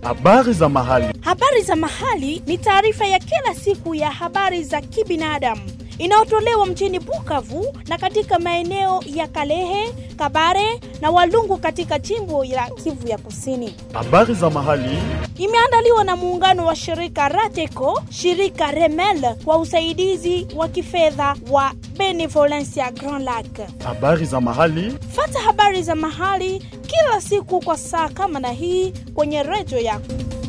Habari za mahali. Habari za mahali ni taarifa ya kila siku ya habari za kibinadamu inayotolewa mjini Bukavu na katika maeneo ya Kalehe, Kabare na Walungu katika jimbo la Kivu ya Kusini. Habari za mahali. Imeandaliwa na muungano wa shirika Rateco, shirika Remel kwa usaidizi wa kifedha wa Benevolencia Grand Lac. Habari za mahali. Fata habari za mahali kila siku kwa saa kama na hii kwenye redio yako.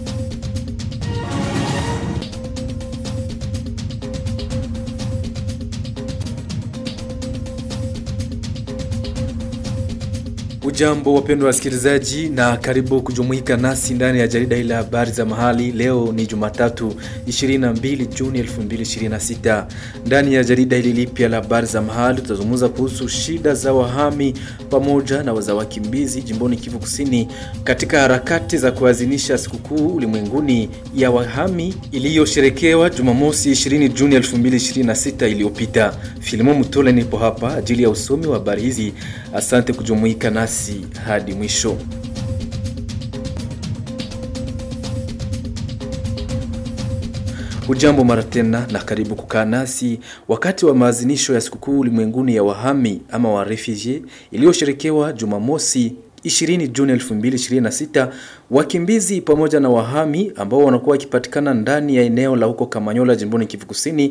Ujambo wapendwa wasikilizaji, na karibu kujumuika nasi ndani ya jarida hili la habari za mahali. Leo ni Jumatatu 22 Juni 2026. Ndani ya jarida hili lipya la habari za mahali tutazungumza kuhusu shida za wahami pamoja na za wakimbizi jimboni Kivu Kusini katika harakati za kuadhimisha sikukuu ulimwenguni ya wahami iliyosherekewa Jumamosi 20 Juni 2026 iliyopita. Filimo Mutole nipo hapa ajili ya usomi wa habari hizi. Asante kujumuika nasi hadi mwisho. Ujambo mara tena na karibu kukaa nasi wakati wa maadhimisho ya sikukuu ulimwenguni ya wahami ama wa refugee iliyosherekewa Jumamosi 20 Juni 2026. Wakimbizi pamoja na wahami ambao wanakuwa wakipatikana ndani ya eneo la huko Kamanyola jimboni Kivu Kusini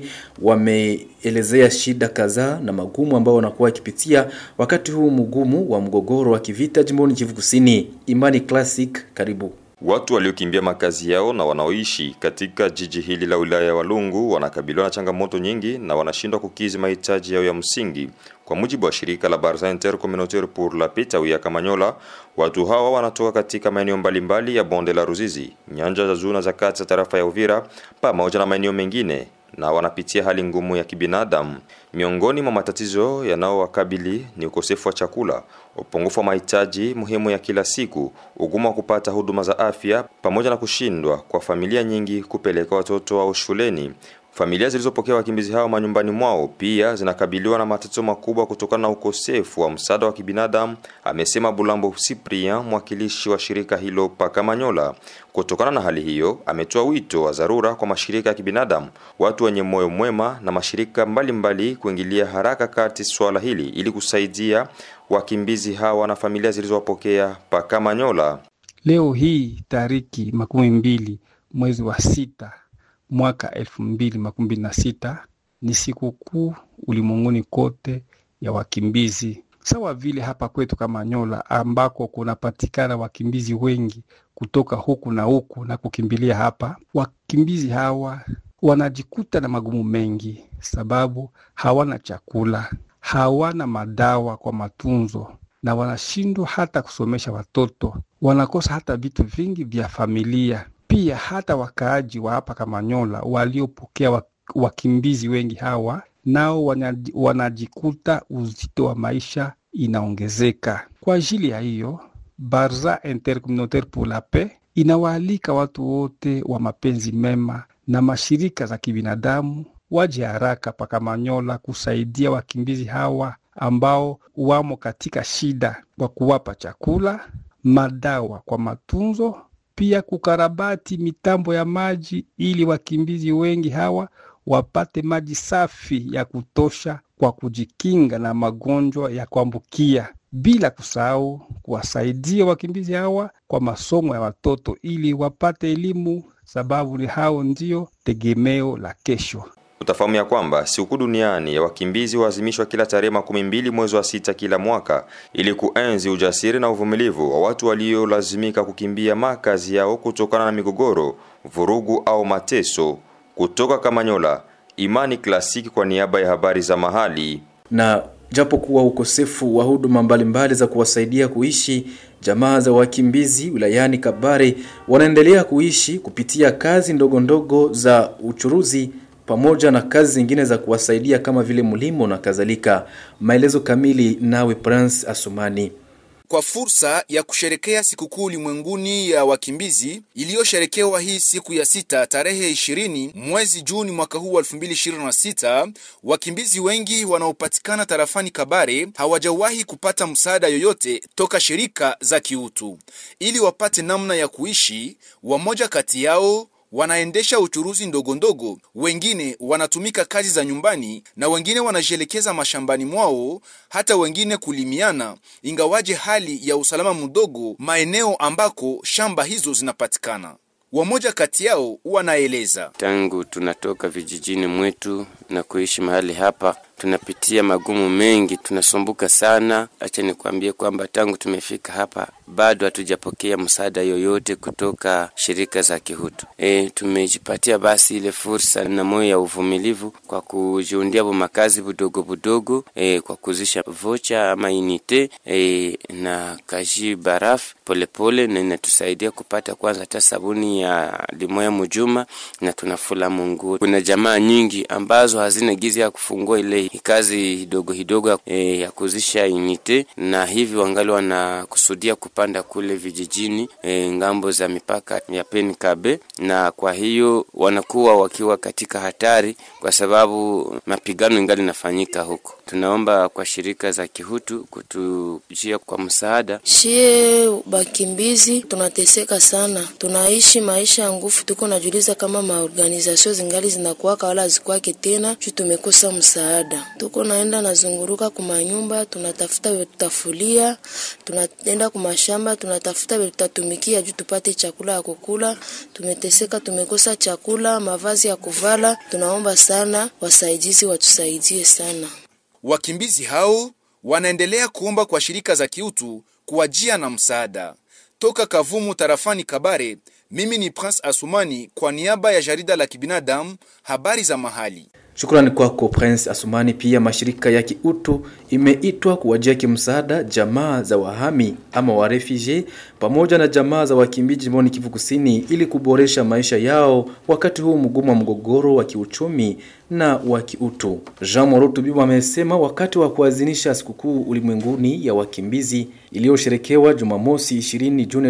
wameelezea shida kadhaa na magumu ambao wanakuwa wakipitia wakati huu mgumu wa mgogoro wa kivita jimboni Kivu Kusini. Imani Classic, karibu. Watu waliokimbia makazi yao na wanaoishi katika jiji hili la wilaya ya Walungu wanakabiliwa na changamoto nyingi na wanashindwa kukizi mahitaji yao ya msingi. Kwa mujibu wa shirika la Barza Intercommunautaire pour la Paix tawi ya Kamanyola, watu hawa wanatoka katika maeneo mbalimbali ya bonde la Ruzizi, nyanja za juu na za kati za tarafa ya Uvira pamoja na maeneo mengine na wanapitia hali ngumu ya kibinadamu. Miongoni mwa matatizo yanayowakabili ni ukosefu wa chakula, upungufu wa mahitaji muhimu ya kila siku, ugumu wa kupata huduma za afya, pamoja na kushindwa kwa familia nyingi kupeleka watoto wao shuleni. Familia zilizopokea wakimbizi hao manyumbani mwao pia zinakabiliwa na matatizo makubwa kutokana na ukosefu wa msaada wa kibinadamu, amesema Bulambo Cyprien, mwakilishi wa shirika hilo Pakamanyola. Kutokana na hali hiyo, ametoa wito wa dharura kwa mashirika ya kibinadamu, watu wenye moyo mwema na mashirika mbalimbali mbali kuingilia haraka kati swala hili ili kusaidia wakimbizi hawa na familia zilizowapokea Pakamanyola. Leo hii tariki makumi mbili mwezi wa sita mwaka elfu mbili makumi mbili na sita ni sikukuu ulimwenguni kote ya wakimbizi, sawa vile hapa kwetu Kamanyola ambako kunapatikana wakimbizi wengi kutoka huku na huku na kukimbilia hapa. Wakimbizi hawa wanajikuta na magumu mengi, sababu hawana chakula, hawana madawa kwa matunzo na wanashindwa hata kusomesha watoto, wanakosa hata vitu vingi vya familia pia hata wakaaji wa hapa Kamanyola waliopokea wakimbizi wengi hawa nao wanajikuta uzito wa maisha inaongezeka. Kwa ajili ya hiyo, Barza Intercommunautaire pour la Paix inawaalika watu wote wa mapenzi mema na mashirika za kibinadamu waje haraka pa Kamanyola kusaidia wakimbizi hawa ambao wamo katika shida, kwa kuwapa chakula, madawa kwa matunzo pia kukarabati mitambo ya maji ili wakimbizi wengi hawa wapate maji safi ya kutosha kwa kujikinga na magonjwa ya kuambukia, bila kusahau kuwasaidia wakimbizi hawa kwa masomo ya watoto ili wapate elimu, sababu ni hao ndio tegemeo la kesho. Utafahamu ya kwamba sikukuu duniani ya wakimbizi huadhimishwa kila tarehe makumi mbili mwezi wa sita kila mwaka ili kuenzi ujasiri na uvumilivu wa watu waliolazimika kukimbia makazi yao kutokana na migogoro, vurugu au mateso. Kutoka Kamanyola, Imani Klasiki kwa niaba ya habari za mahali. Na japo kuwa ukosefu wa huduma mbalimbali za kuwasaidia kuishi, jamaa za wakimbizi wilayani Kabare wanaendelea kuishi kupitia kazi ndogo ndogo za uchuruzi pamoja na kazi zingine za kuwasaidia kama vile mlimo na kadhalika. Maelezo kamili nawe Prince Asumani. kwa fursa ya kusherekea sikukuu ulimwenguni ya wakimbizi iliyosherekewa hii siku ya sita tarehe 20 mwezi Juni mwaka huu wa 2026. Wakimbizi wengi wanaopatikana tarafani Kabare hawajawahi kupata msaada yoyote toka shirika za kiutu ili wapate namna ya kuishi. Wamoja kati yao wanaendesha uchuruzi ndogo ndogo, wengine wanatumika kazi za nyumbani na wengine wanajielekeza mashambani mwao, hata wengine kulimiana, ingawaje hali ya usalama mdogo maeneo ambako shamba hizo zinapatikana. Wamoja kati yao wanaeleza tangu tunatoka vijijini mwetu na kuishi mahali hapa tunapitia magumu mengi, tunasumbuka sana. Acha nikwambie kwamba tangu tumefika hapa bado hatujapokea msaada yoyote kutoka shirika za kihutu. E, tumejipatia basi ile fursa na moyo ya uvumilivu kwa kujiundia makazi budogo budogo, e, kwa kuzisha vocha ama inite e, na kaji barafu polepole, na inatusaidia kupata kwanza hata sabuni ya limoya mujuma, na tunafula Mungu. Kuna jamaa nyingi ambazo hazina gizi ya kufungua ile kazi hidogo hidogo e, ya kuzisha inite, na hivi wangali wanakusudia kupanda kule vijijini e, ngambo za mipaka ya Penkabe, na kwa hiyo wanakuwa wakiwa katika hatari kwa sababu mapigano ingali nafanyika huko. Tunaomba kwa shirika za kihutu kutujia kwa msaada. Shie bakimbizi tunateseka sana, tunaishi maisha ya nguvu, tuko najuliza kama maorganizasio zingali zinakuwaka wala zikwake tena juu tumekosa msaada. Tuko naenda nazunguruka kumanyumba, tunatafuta vile tutafulia, tunaenda kumashamba, tunatafuta vile tutatumikia juu tupate chakula ya kukula. Tumeteseka, tumekosa chakula, mavazi ya kuvala. Tunaomba sana wasaidizi watusaidie sana. wakimbizi hao wanaendelea kuomba kwa shirika za kiutu kuwajia na msaada. Toka Kavumu tarafani Kabare, mimi ni Prince Asumani kwa niaba ya jarida la kibinadamu habari za mahali. Shukrani kwako Prince Asumani. Pia mashirika ya kiutu imeitwa kuwajia kimsaada jamaa za wahami ama wa refugee pamoja na jamaa za wakimbizi jimboni Kivu Kusini ili kuboresha maisha yao wakati huu mgumu wa mgogoro wa kiuchumi na wa kiutu. Jean Moroto Bibo amesema wakati wa kuadhimisha sikukuu ulimwenguni ya wakimbizi iliyosherekewa Jumamosi 20 Juni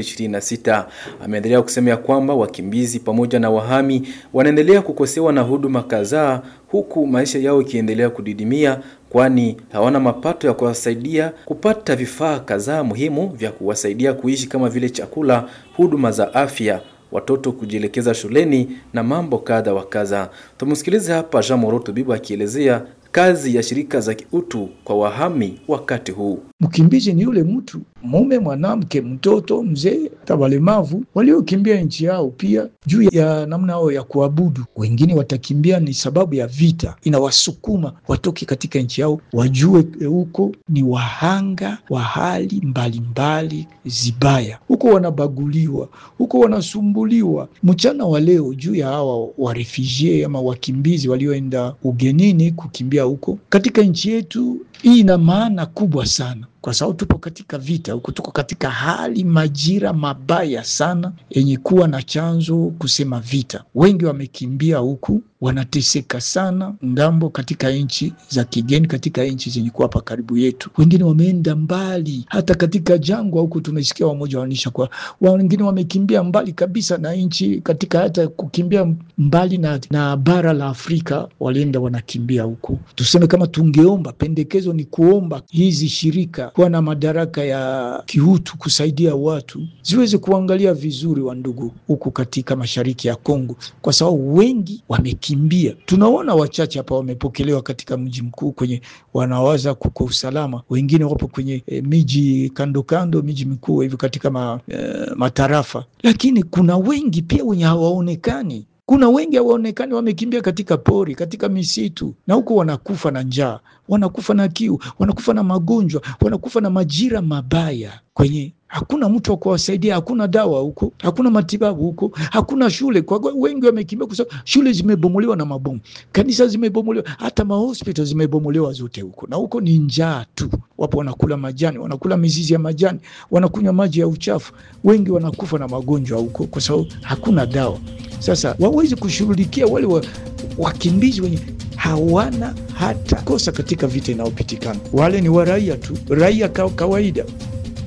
2026. Ameendelea kusema ya kwamba wakimbizi pamoja na wahami wanaendelea kukosewa na huduma kadhaa huku maisha yao ikiendelea kudidimia kwani hawana mapato ya kuwasaidia kupata vifaa kadhaa muhimu vya kuwasaidia kuishi kama vile chakula, huduma za afya, watoto kujielekeza shuleni na mambo kadha wa kadha. Tumsikilize hapa Jean Moroto Bibo akielezea kazi ya shirika za kiutu kwa wahami wakati huu. Mkimbizi ni yule mtu mume, mwanamke, mtoto, mzee, hata walemavu waliokimbia nchi yao, pia juu ya namna yao ya kuabudu. Wengine watakimbia ni sababu ya vita, inawasukuma watoke katika nchi yao, wajue huko ni wahanga wa hali mbalimbali zibaya, huko wanabaguliwa, huko wanasumbuliwa. Mchana wa leo juu ya hawa warefugee ama wakimbizi walioenda ugenini kukimbia huko katika nchi yetu, hii ina maana kubwa sana kwa sababu tupo katika vita huku, tuko katika hali majira mabaya sana yenye kuwa na chanzo kusema vita. Wengi wamekimbia huku, wanateseka sana ngambo katika nchi za kigeni, katika nchi zenye kuwa hapa karibu yetu. Wengine wameenda mbali, hata katika jangwa huku tumesikia wamoja wanaonyesha kwa wengine wamekimbia mbali kabisa na nchi, katika hata kukimbia mbali na, na bara la Afrika walienda wanakimbia huku. Tuseme kama tungeomba, pendekezo ni kuomba hizi shirika kuwa na madaraka ya kiutu kusaidia watu ziweze kuangalia vizuri wa ndugu huku katika mashariki ya Kongo, kwa sababu wengi wamekimbia. Tunaona wachache hapa wamepokelewa katika mji mkuu kwenye wanawaza kuko usalama, wengine wapo kwenye e, miji kando kando, miji mikuu hivi katika ma, e, matarafa, lakini kuna wengi pia wenye hawaonekani kuna wengi hawaonekani, wamekimbia katika pori, katika misitu, na huko wanakufa na njaa, wanakufa na kiu, wanakufa na magonjwa, wanakufa na majira mabaya kwenye hakuna mtu wa kuwasaidia, hakuna dawa huko, hakuna matibabu huko, hakuna shule. Kwa wengi wamekimbia kwa sababu shule zimebomolewa na mabomu, kanisa zimebomolewa, hata mahospital zimebomolewa zote huko, na huko ni njaa tu. Wapo wanakula majani, wanakula mizizi ya majani, wanakunywa maji ya uchafu. Wengi wanakufa na magonjwa huko kwa sababu hakuna dawa. Sasa wawezi kushughulikia wale wa, wakimbizi wenye hawana hata kosa katika vita inayopitikana. Wale ni waraia tu, raia kawaida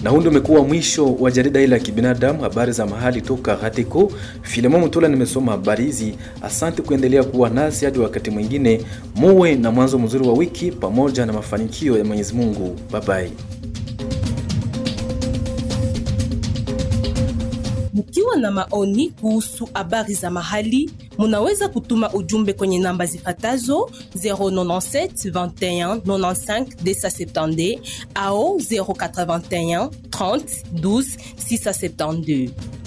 Na huu ndio umekuwa mwisho wa jarida hili la kibinadamu, habari za mahali toka Hatiko. Filemo Mutula nimesoma habari hizi. Asante kuendelea kuwa nasi hadi wakati mwingine. Muwe na mwanzo mzuri wa wiki pamoja na mafanikio ya Mwenyezi Mungu. Bye bye. Mkiwa na maoni kuhusu habari za mahali, munaweza kutuma ujumbe kwenye namba zifatazo 097 21 95 270 au 081 30 12 672.